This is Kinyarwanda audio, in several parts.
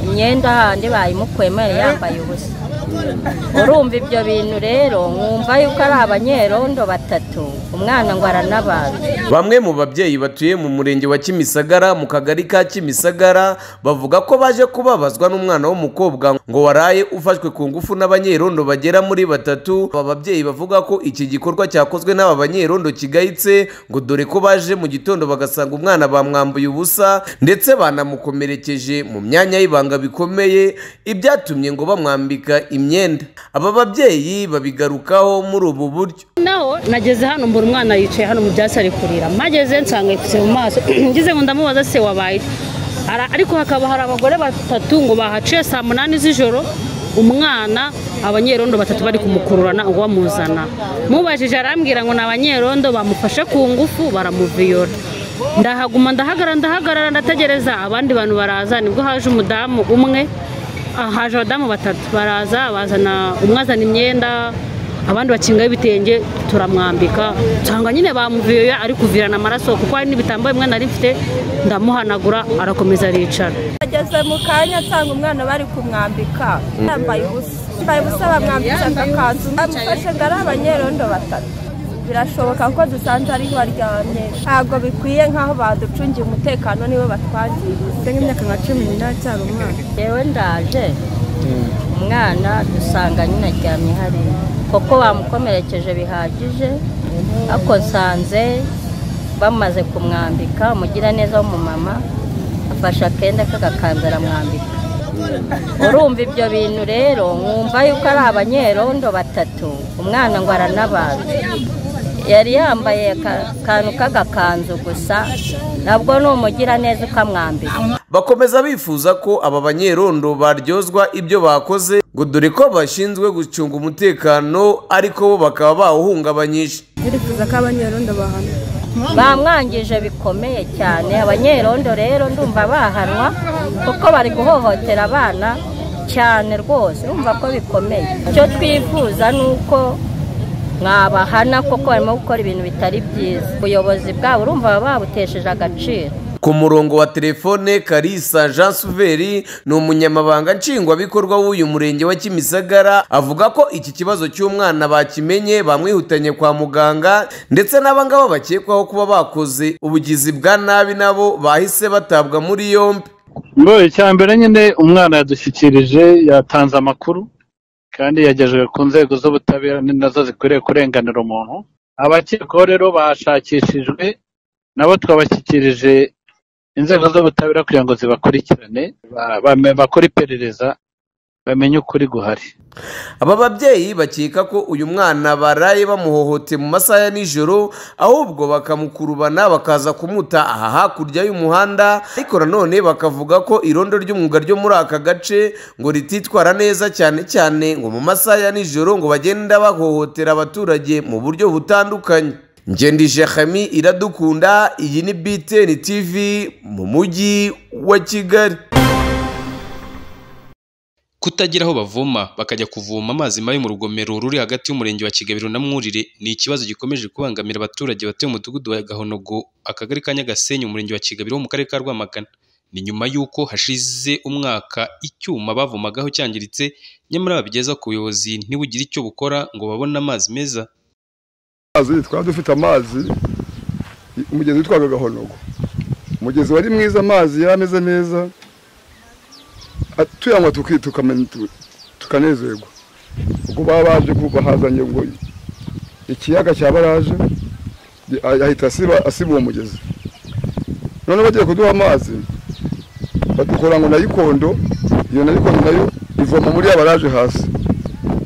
imyenda handi bayimukwemere yambaye ubusa urumva ibyo bintu rero mwumva yuko ari abanyerondo batatu umwana ngo aranabaza Bamwe mu babyeyi batuye mu murenge wa Kimisagara mu kagari ka Kimisagara bavuga ko baje kubabazwa n'umwana w'umukobwa ngo waraye ufashwe ku ngufu n'abanyerondo bagera muri batatu aba babyeyi bavuga ko iki gikorwa cyakozwe n'aba banyerondo kigayitse ngo dore ko baje mu gitondo bagasanga umwana bamwambuye ubusa ndetse banamukomerekeje mu myanya y'ibanga bikomeye ibyatumye ngo bamwambika imyenda aba babyeyi babigarukaho muri ubu buryo naho nageze hano mbura umwana yicaye hano mu byatsi ari kurira mpageze nsanga yipfutse mu maso ngize ngo ndamubaza se wabaye iki?" Ara- ariko hakaba hari abagore batatu ngo bahaciye saa munani z'ijoro umwana abanyerondo batatu bari kumukururana ngo bamuzana mubajije arambwira ngo ni abanyerondo bamufashe ku ngufu baramuviyora ndahaguma ndahagara ndahagarara ndategereza abandi bantu baraza nibwo haje umudamu umwe ah, haje abadamu batatu baraza bazana umwe azana imyenda abandi bakingaho ibitenge turamwambika nsanga nyine bamuviyoya ari kuvirana amaraso kuko hari n'ibitambaro bimwe nari mfite ndamuhanagura arakomeza aricara ageze mu kanya nsanga umwana bari kumwambika yambaye ubusa yambaye ubusa bamwambitse agakanzu bamufashe ngo ari abanyerondo batatu birashoboka ko dusanze ariho baryamye ntabwo bikwiye nk'aho baducungiye umutekano nibo batwangiriye nk'imyaka nka cumi n'inani cyangwa umwana yewe ndaje umwana dusanga nyine aryamye hariya kuko bamukomerekeje bihagije ariko nsanze bamaze kumwambika umugiraneza w'umumama afashe akenda k'agakanzu aramwambika urumva ibyo bintu rero mwumva yuko ari abanyerondo batatu umwana ngo aranabaza yari yambaye akantu k'agakanzu gusa nabwo ni umugiraneza ukamwambika bakomeza bifuza ko aba banyerondo baryozwa ibyo bakoze ngo dore ko bashinzwe gucunga umutekano ariko bo bakaba bawuhungabanyije birifuza ko abanyerondo bahanwa bamwangije bikomeye cyane abanyerondo rero ndumva bahanwa kuko bari guhohotera abana cyane rwose urumva ko bikomeye icyo twifuza ni uko mwabahana kuko barimo gukora ibintu bitari byiza ubuyobozi bwabo urumva baba babutesheje agaciro ku murongo wa telefone karisa jean suveri ni umunyamabanga nshingwabikorwa w'uyu murenge wa kimisagara avuga ko iki kibazo cy'umwana bakimenye bamwihutanye kwa muganga ndetse n'abangaba bakekwaho kuba bakoze ubugizi bwa nabi nabo bahise batabwa muri yombi ngo icya mbere nyine umwana yadushyikirije yatanze amakuru kandi yagejejwe ku nzego z'ubutabera ni nazo zikwiriye kurenganira umuntu abakekwaho rero bashakishijwe nabo twabashyikirije inzego z'ubutabera kugira ngo zibakurikirane ba- bame- bakore iperereza bamenye ukuri guhari aba babyeyi bakeka ko uyu mwana baraye bamuhohote mu masaha ya nijoro ahubwo bakamukurubana bakaza kumuta aha hakurya y'umuhanda ariko nanone bakavuga ko irondo ry'umwuga ryo muri aka gace ngo rititwara neza cyane cyane ngo mu masaha ya nijoro ngo bagenda bahohotera abaturage mu buryo butandukanye ngendije Khami iradukunda iyi ni BTN TV mu mujyi wa Kigali kutagira aho bavoma bakajya kuvoma amazi mabi mu rugomero ruri hagati y'umurenge wa kigabiro na mwurire ni ikibazo gikomeje kubangamira abaturage batuye mu mudugudu wa gahonogo akagari ka nyagasenyi umurenge wa kigabiro wo mu karere ka rwamagana ni nyuma y'uko hashize umwaka icyuma bavomagaho cyangiritse nyamara babigeza ku buyobozi ntibugire icyo bukora ngo babone amazi meza amazi twari dufite amazi umugezi witwaga gahonogo umugezi wari mwiza amazi yari ameze neza a- tuyanywa tuki- tukamenya- tu- tukanezerwa ubwo baba baje ku- bahazanye ngo ikiyaga cya baraje i- ah- ahita asiba asiba uwo mugezi none bagiye kuduha amazi badukora ngo nayikondo iyo nayikondo nayo ivoma muri ya baraje hasi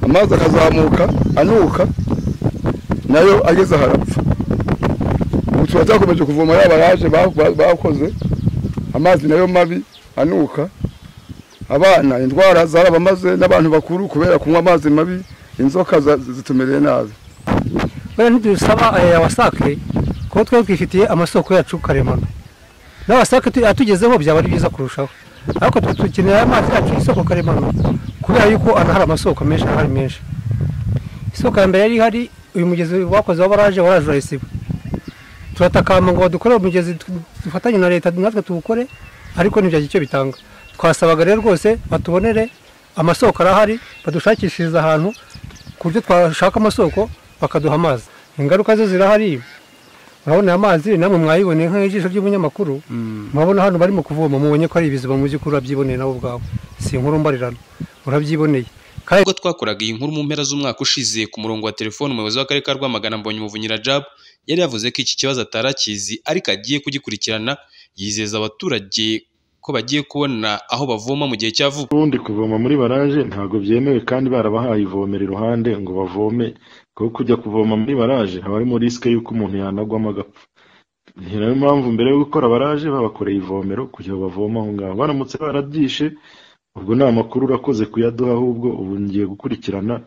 amazi akazamuka anuka nayo ageze harapfa ubu turacyakomeje kuvoma yaba yaje ba- ba- bakoze amazi nayo mabi anuka abana indwara zarabamaze n'abantu bakuru kubera kunywa amazi mabi inzoka za- zitumereye nabi buriya ntidusaba eh, awasake kuko twari twifitiye amasoko yacu karemano n'awasake tu- atugezeho byaba ari byiza kurushaho ariko twe dukenera amazi yacu y'isoko karemano kubera yuko hano hari amasoko menshi ahari menshi isoko ya mbere yari ihari uyu mugezi wakoze wa baraje waraje urayisiba turatakamba ngo dukore umugezi dufatanye na leta natwe tuwukore ariko ntibyagire icyo bitanga twasabaga rero rwose batubonere amasoko arahari badushakishiriza ahantu ku buryo twashaka amasoko bakaduha amazi ingaruka zo zirahari urabona aya mazi namwe mwayiboneye nk'ijisho ry'umunyamakuru murabona hano barimo kuvoma mubonye ko ari ibiziba mu by'ukuri urabyiboneye nawe ubwawe si inkuru mbarirano urabyiboneye kandi ubwo twakoraga iyi nkuru mu mpera z'umwaka ushize ku murongo wa telefoni umuyobozi w'akarere ka rwamagana mbonye umuvunyira jab yari yavuze ko iki kibazo atari akizi ariko agiye kugikurikirana yizeza abaturage ko bagiye kubona aho bavoma mu gihe cya vuba ubundi kuvoma muri baraje ntabwo byemewe kandi barabahaye ivomera iruhande ngo bavome kuko kujya kuvoma muri baraje haba harimo risike y'uko umuntu yanagwamo agapfa ni nayo mpamvu mbere yo gukora baraje babakoreye ivomero kugira ngo bavome aho ngaho baramutse barabyishe ubwo ni amakuru urakoze kuyaduha ahubwo ubu ngiye gukurikirana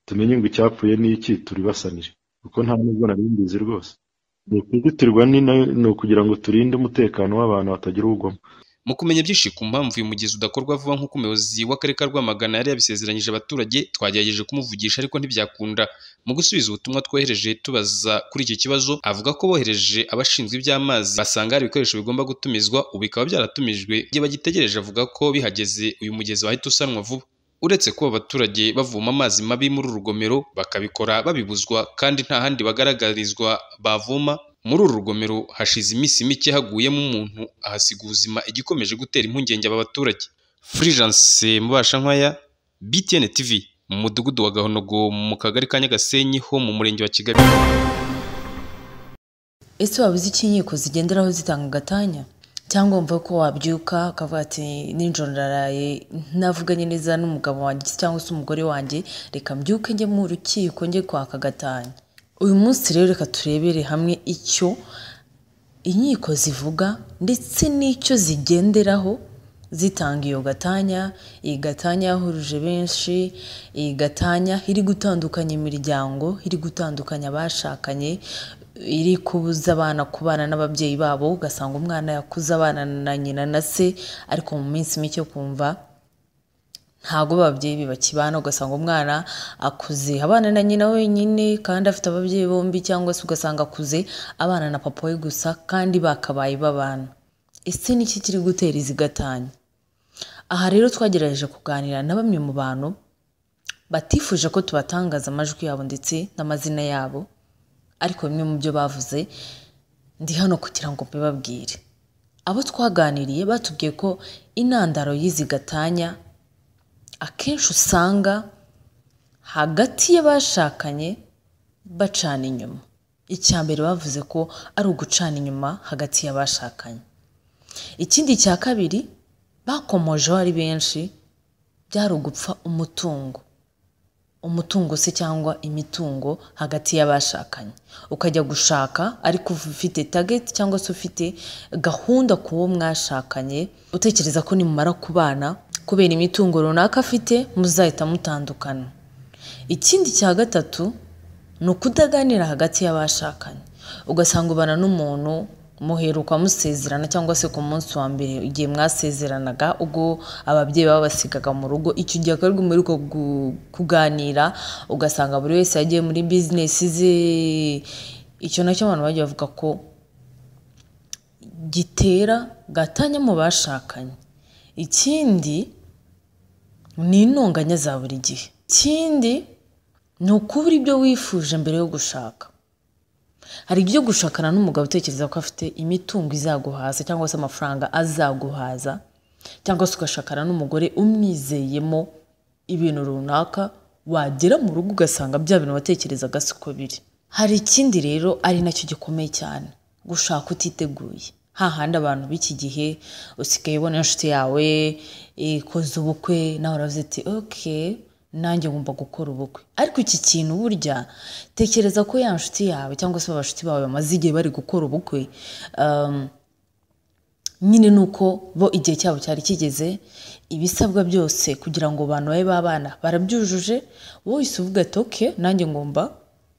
tumenye ngo icyapfuye n'iki turibasanire kuko nta nubwo nari mbizi rwose ni ukuzitirwa ni nayo- ni ukugira ngo turinde umutekano w'abantu batagira ugwamo mu kumenya byinshi ku mpamvu uyu mugezi udakorwa vuba nk'uko umuyobozi w'akarere ka rwamagana yari yabisezeranyije abaturage twagerageje kumuvugisha ariko ntibyakunda mu gusubiza ubutumwa twohereje tubaza kuri iki kibazo avuga ko bohereje abashinzwe iby'amazi basanga hari ibikoresho bigomba gutumizwa ubu bikaba byaratumijwe igihe bagitegereje avuga ko bihageze uyu mugezi wahita usanwa vuba uretse kuba abaturage bavoma amazi mabi muri uru rugomero bakabikora babibuzwa kandi nta handi bagaragarizwa bavoma muri uru rugomero hashize iminsi mike haguyemo umuntu ahasiga ubuzima igikomeje gutera impungenge aba baturage furijanse mubashankwaya btn tv mu mudugudu wa gahonogo mu kagari ka nyagasenyi ho mu murenge wa kigali ese waba uzi icyo inkiko zigenderaho zitanga agatanya cyangwa wumva ko wabyuka ukavuga ati nijoro ndaraye ntavuganye neza n'umugabo wanjye cyangwa se umugore wanjye reka mbyuke njye mu rukiko njye kwaka agatanya uyu munsi rero reka turebere hamwe icyo inkiko zivuga ndetse n'icyo zigenderaho zitanga iyo gatanya iyi gatanya yahuruje benshi iyi gatanya iri gutandukanya imiryango iri gutandukanya abashakanye iri kubuza abana kubana n'ababyeyi babo ugasanga umwana yakuze abana na nyina na se ariko mu minsi mike kumva ntabwo ababyeyi be bakibana ugasanga umwana akuze abana na nyina wenyine kandi afite ababyeyi bombi cyangwa se ugasanga akuze abana na papa we gusa kandi bakabaye babana ese niki kiri gutera izi gatanya aha rero twagerageje kuganira na bamwe mu bantu batifuje ko tubatangaza amajwi yabo ndetse n'amazina yabo ariko bimwe mu byo bavuze ndi hano kugira ngo mbibabwire abo twaganiriye batubwiye ko intandaro y'izi gatanya akenshi usanga hagati y'abashakanye bacana inyuma icya mbere bavuze ko ari ugucana inyuma hagati y'abashakanye ikindi cya kabiri bakomojeho ari benshi byari ugupfa umutungo umutungo se cyangwa imitungo hagati y'abashakanye ukajya gushaka ariko ufite target cyangwa se ufite gahunda ku wo mwashakanye utekereza ko nimumara kubana kubera imitungo runaka afite muzahita mutandukana ikindi cya gatatu ni ukutaganira hagati y'abashakanye ugasanga ubana n'umuntu muheruka musezerana cyangwa se ku munsi wa mbere igihe mwasezeranaga ubwo ababyeyi baba basigaga mu rugo icyo gihe akaba aribwo muheruka gu- kuganira ugasanga buri wese yagiye muri bizinesi ze icyo nacyo abantu bajya bavuga ko gitera gatanya mu bashakanye ikindi ni intonganya za buri gihe ikindi ni ukubura ibyo wifuje mbere yo gushaka hari ibyo gushakana n'umugabo utekereza ko afite imitungo izaguhaza cyangwa se amafaranga azaguhaza cyangwa se ugashakana n'umugore umwizeyemo ibintu runaka wagera mu rugo ugasanga bya bintu watekerezaga siko biri hari ikindi rero ari nacyo gikomeye cyane gushaka utiteguye hahandi abantu b'iki gihe usigaye ubona inshuti yawe ikoze ubukwe nawe uravuze ati okay nanjye ngomba gukora ubukwe ariko iki kintu burya tekereza ko ya nshuti yawe cyangwa se abashuti bawe bamaze igihe bari gukora ubukwe um, nyine ni uko bo igihe cyabo cyari kigeze ibisabwa byose kugira ngo abantu babe babana barabyujuje wowe uvuga ati oke nanjye ngomba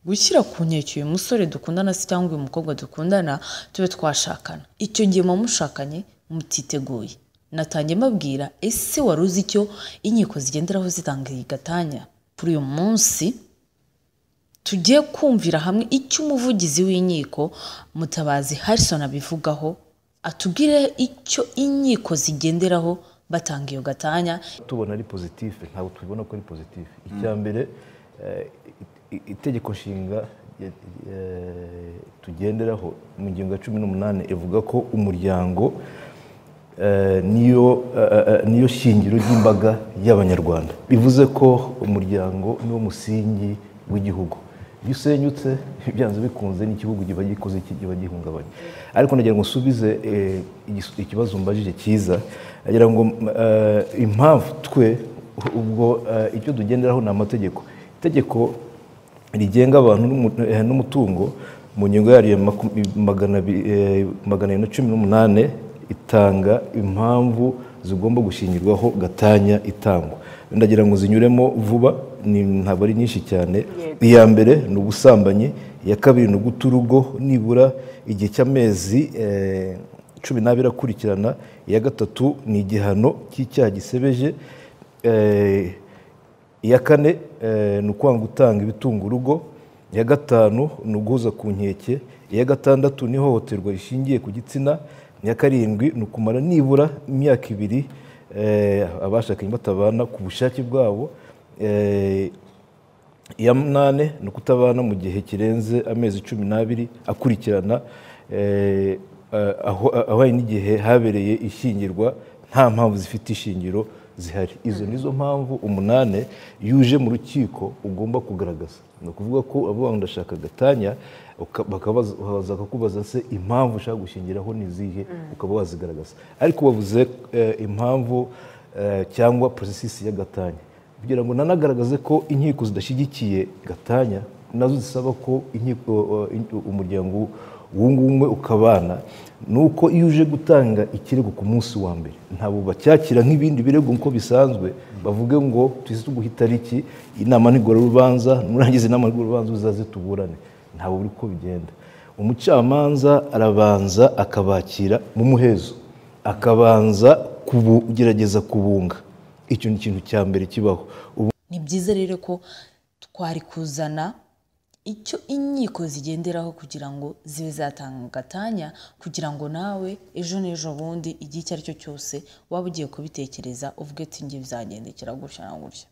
gushyira ku nkeke uyu musore dukundana se cyangwa uyu mukobwa dukundana tube twashakana icyo gihe muba mushakanye mutiteguye natangiye mbabwira ese wari uzi icyo inkiko zigenderaho zitanga iyi gatanya kuri uyu munsi tugiye kumvira hamwe icyo umuvugizi w'inkiko mutabazi harison abivugaho atubwire icyo inkiko zigenderaho batanga iyo gatanya tubona ari pozitife ntabwo tubibona ko ari pozitife icya mbere eh, i- itegeko nshinga ya- eh, tugenderaho mu ngingo ya cumi n'umunani ivuga ko umuryango eh, niyo eh, eh, niyo shingiro ry'imbaga y'abanyarwanda bivuze ko umuryango niwo musingi w'igihugu iyo usenyutse byanze bikunze n'igihugu kiba gikoze iki kiba gihungabanye ariko nagira ngo usubize eh, igis- ikibazo mbajije cyiza nagira ngo mm, eh, impamvu twe ubwo eh, icyo tugenderaho ni amategeko itegeko rigenga abantu n'umu- eh, n'umutungo mu ngingo yaryo ya maku- magana abi- eh, magana abiri na cumi n'umunani itanga impamvu zigomba gushingirwaho gatanya itangwa ndagira ngo zinyuremo vuba ni- ntabwo ari nyinshi cyane iya mbere ni ubusambanyi iya kabiri ni uguta urugo nibura igihe cy'amezi eh, cumi n'abiri akurikirana iya gatatu ni igihano cy'icyaha gisebeje eh, iya kane eh, ni ukwanga gutanga ibitunga urugo iya gatanu ni uguhoza ku nkeke iya gatandatu ni ihohoterwa rishingiye ku gitsina iya karindwi ni ukumara nibura imyaka ibiri eh, abashakanye batabana ku bushake bwabo eh, iya munani ni ukutabana mu gihe kirenze amezi cumi n'abiri akurikirana eh, eh, aho ahwanye n'igihe habereye ishyingirwa nta mpamvu zifite ishingiro zihari izo nizo mpamvu umunani iyo uje mu rukiko ugomba kugaragaza ni ukuvuga ko avuga ngo ndashaka gatanya uka- bakabaza- baza kukubaza se impamvu ushaka gushingiraho ni izihe ukaba wazigaragaza ariko bavuze eh, impamvu eh, cyangwa porosesi ya gatanya kugira ngo nanagaragaze ko inkiko zidashyigikiye gatanya nazo zisaba ko inkiko eh, in- umuryango wunga ubumwe ukabana ni uko iyo uje gutanga ikirego ku munsi wa mbere ntabwo bacyakira nk'ibindi birego nk'uko bisanzwe bavuge ngo tuzi tuguha itariki inama ntigororubanza nurangiza inama ntigororubanza uzaze tuburane ntabwo buri uko bigenda umucamanza arabanza akabakira mu muhezo akabanza kubu- kugerageza kubunga icyo ni ikintu cya mbere kibaho ubu ni byiza rero ko twari kuzana icyo inkiko zigenderaho kugira ngo zibe zatanga gatanya kugira ngo nawe ejo n'ejo bundi igihe icyo ari cyo cyose waba ugiye kubitekereza uvuge ati nge bizagendekera gutya na gutya